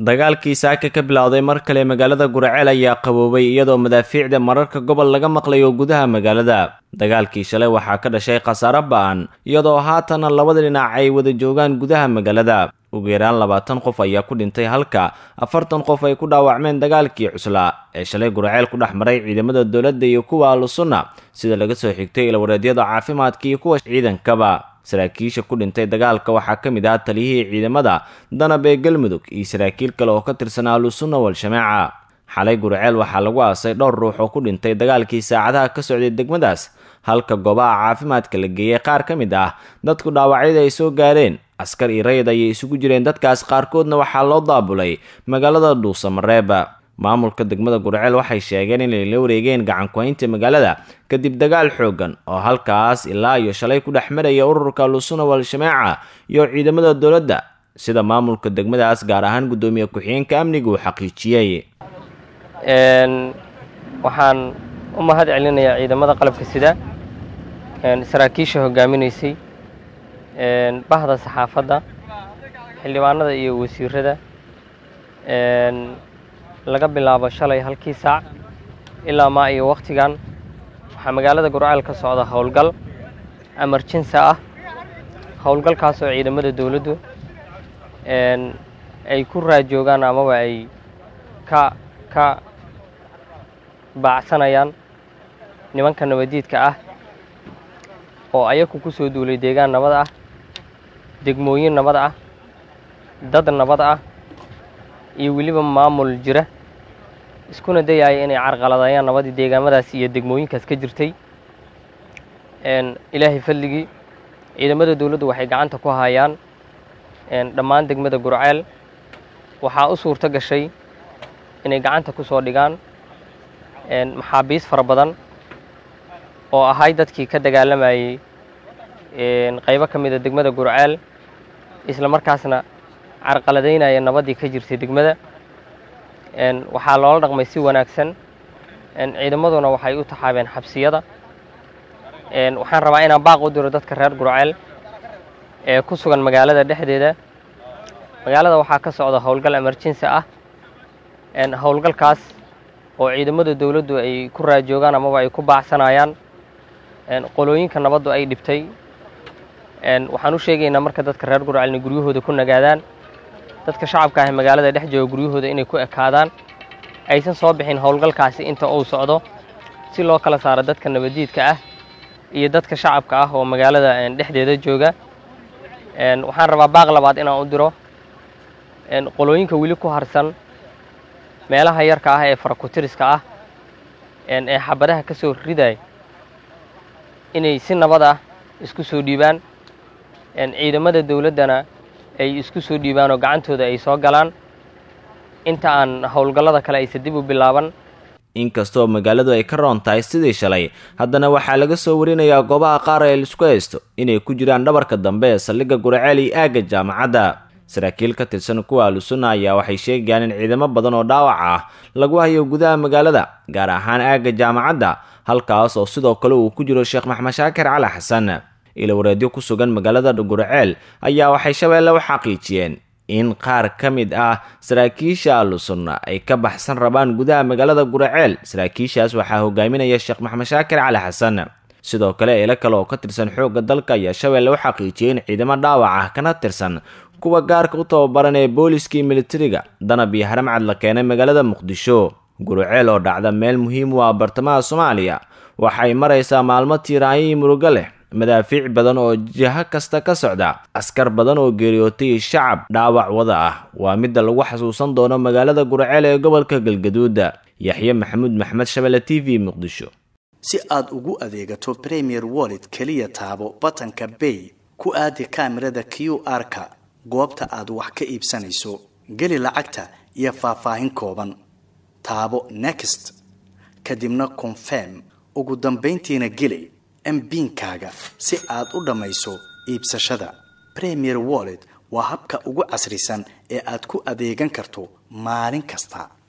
dagaalkii saaka ka bilowday mar kale magaalada guraceel ayaa qaboobay iyadoo madaafiicda mararka gobol laga maqlayo gudaha magaalada dagaalkii shalay waxaa ka dhashay khasaare ba-an iyadoo haatana labada dhinac ay wada joogaan gudaha magaalada ugu yaraan labaatan qof ayaa ku dhintay halka afartan qof ay ku dhaawacmeen dagaalkii cuslaa ee shalay guraceel ku dhex maray ciidamada dowladda iyo kuwa ahlusunna sida laga soo xigtay ilwareedyada caafimaadka iyo kuwa ciidankaba saraakiisha ku dhintay dagaalka waxaa ka mid ah taliyihii ciidamada danab ee galmudug iyo saraakiil kale oo ka tirsan ahlusunna wal-jamaaca xalay guraceel waxaa lagu aasay dhowr ruux oo ku dhintay dagaalkii saacadaha ka socday degmadaas halka goobaha caafimaadka la geeyey qaar ka mid ah dadku dhaawacyada ay soo gaareen askar iyo rayid ayay isugu jireen dadkaas qaarkoodna waxaa loo daabulay magaalada dhuusamareeba maamulka degmada guraceel waxay sheegeen inay la wareegeen gacankuhaynta magaalada kadib dagaal xoogan oo halkaas ilaa iyo shalay ku dhex maraya ururka lusuna wal-jamaaca iyo ciidamada dowladda sida maamulka degmadaas gaar ahaan guddoomiye ku-xigeenka amniga uu xaqiijiyey waxaan u mahad celinayaa ciidamada qalabka sida saraakiisha hogaaminaysay bahda saxaafadda xildhibaanada iyo wasiirada laga bilaabo shalay halkii saac ilaa maa iyo wakhtigan waxaa magaalada gurceel ka socda howlgal emerjensa ah howlgalkaas oo ciidamada dowladdu ay ku raajoogaan amaba ay ka ka baacsanayaan nimanka nabadiidka ah oo ayaku ku soo duulay deegaan nabad ah degmooyin nabad ah dad nabad ah iyo weliba maamul jira iskuna dayaya inay carqaladayaan nabadii deegaamadaas iyo degmooyinkaas ka jirtay ilaahay fadligii ciidamada dowladdu waxay gacanta ku hayaan dhammaan degmada gurceel waxaa u suurto gashay inay gacanta ku soo dhigaan maxaabiis fara badan oo ahay dadkii ka dagaalamayey qaybo ka mida degmada gurceel isla markaasna carqaladaynaya nabaddii ka jirtay degmada waxaa loola dhaqmay si wanaagsan ciidamaduna waxay u taxaabeen xabsiyada waxaan rabaa inaan baaq u diro dadka reer gurceel ee ku sugan magaalada dhexdeeda magaalada waxaa ka socda howlgal emerjensi ah howlgalkaas oo ciidamada dowladdu ay ku raajoogaan amaba ay ku baacsanayaan qolooyinka nabaddu ay dhibtay waxaan u sheegaynaa marka dadka reer gurceel inay guryahooda ku nagaadaan dadka shacabka ah magaalada dhex jooga guryahooda inay ku ekaadaan aysan soo bixin howlgalkaasi inta uu socdo si loo kala saaro dadka nabadiidka ah iyo dadka shacabka ah oo magaalada dhexdeeda jooga waxaan rabaa baaq labaad inaan u diro qolooyinka weli ku harsan meelaha yarka ah ee farakutiriska ah ee xabadaha ka soo riday inay si nabad ah isku soo dhiibaan ciidamada dowladdana ay isku soo dhiibaan oo gacantooda ay soo galaan inta aan howlgallada kale aysa dib u bilaaban inkastoo magaaladu ay ka roon tahay sidii shalay haddana waxaa laga soo warinayaa goobaha qaar ee laisku haysto inay ku jiraan dhabarka dambe ee saldhigga guraceel iyo aagga jaamacadda saraakiil ka tirsan kuwa ahlusunna ayaa waxay sheegayaan in ciidamo badan oo dhaawac ah lagu hayo gudaha magaalada gaar ahaan aagga jaamacadda halkaas oo sidoo kale uu ku jiro sheekh maxmed shaakir cali xasan ilawareedyo ku sugan magaalada guraceel ayaa waxay shabeelle u xaqiijiyeen in qaar ka mid ah saraakiisha ahlusunna ay ka baxsan rabaan gudaha magaalada guraceel saraakiishaas waxaa hogaaminaya sheekh maxmed shaakir cali xasan sidoo kale eelo kale oo ka tirsan xoogga dalka ayaa shabeelle u xaqiijiyey in ciidamo dhaawac ah kana tirsan kuwa gaarka u tababaran ee booliskii militariga danab iyo haramcad la keenay magaalada muqdisho guraceel oo dhacda meel muhiim u ah bartamaha soomaaliya waxay maraysaa maalmo tiiraanyo murugo leh madaafiic badan oo jiho kasta ka socda askar badan oo geeriyootay shacab dhaawac wada ah waa midda lagu xasuusan doono magaalada guraceel ee gobolka galgaduuda yaxye maxamuud maxmed shabelle t v muqdisho si aad ugu adeegato premier wallet keliya taabo batanka bay ku aadi kaamirada q r-ka goobta aad wax ka iibsanayso geli lacagta iyo faahfaahin kooban taabo next kadibna confirm ugu dambayntiina geli mbiinkaaga si aad u dhammayso iibsashada premier wallet waa habka ugu casrisan ee aad ku adeegan karto maalin kasta